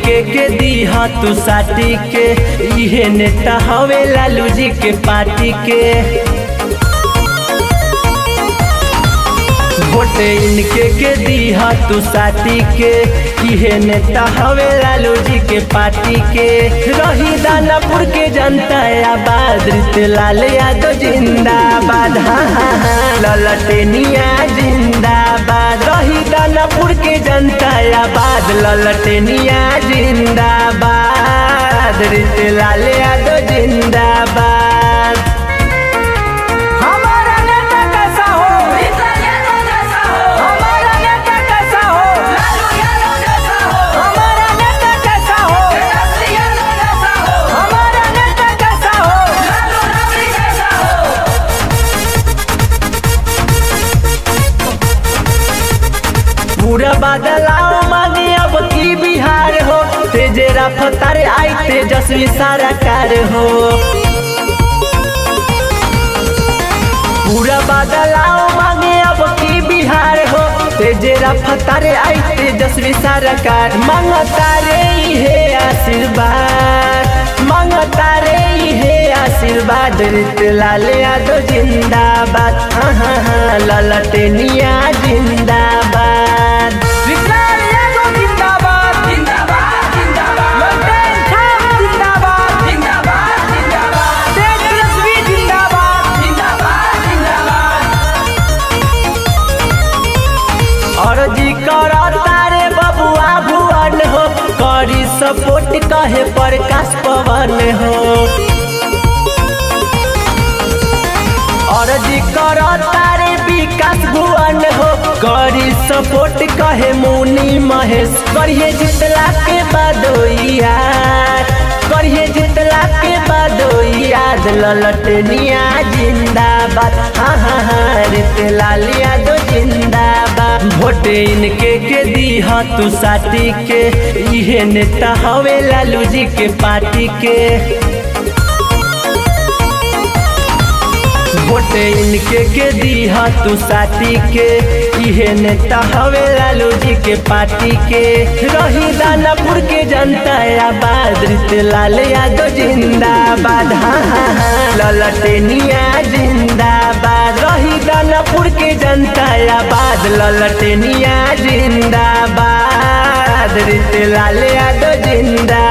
इनके के दीहा तू साटी के इहे नेता हवे लालू जी के पार्टी के वोट इनके के दीहा तू साटी के इहे नेता हवे लालू जी के पार्टी के रही दानापुर के जनता आबाद लाल यादव जिंदाबाद हाँ हाँ हाँ ललटेनिया जिंदाबाद रही दानापुर के जनता आबाद ललटेनिया जिंदाबाद लाल यादव जिंदाबाद हमारा नेता कैसा हो हमारा नेता कैसा हो हमारा नेता कैसा हो हमारा नेता कैसा हो पूरा बदलाव मांगे अब की बिहार हो तेजे रफ्तार आई तेजस्वी सारा कार हो पूरा बदलाव मांगे अब की बिहार हो तेजे रफ्तार आई तेजस्वी सारा कार मांगता रे हे आशीर्वाद मांगता रे हे आशीर्वाद रित लाल यादव जिंदाबाद हाँ हाँ हाँ ललटेनिया जिंदाबाद विशाल यादव जिंदाबाद लल्टेन खान जिंदाबाद तेजस्वी जिंदाबाद अर्जी कर तारे बबुआ भुवन हो करी सपोर्ट कहे प्रकाश पवन हो अर्जी कर तारे विकास भुवन हो करी सपोर्ट कहे मुनि महेश करिए जितला के बाद याद करिए जितला के बाद याद ललटनिया जिंदाबाद हाँ हाँ हाँ रित लाल यादव जिंदाबाद वोट इनके के दीहा तू साटी के इहे नेता हवे लालू जी के पार्टी के वोट इनके के दीहा तू साटी के इहे नेता हवे लालू जी के पार्टी के रही दानापुर के जनता आबाद रित लाल यादव जिंदाबाद हाँ हाँ हाँ ललटेनिया जिंदाबाद रही दानापुर के जनता आबाद ललटेनिया जिंदाबाद रित लाल यादव जिंदाबाद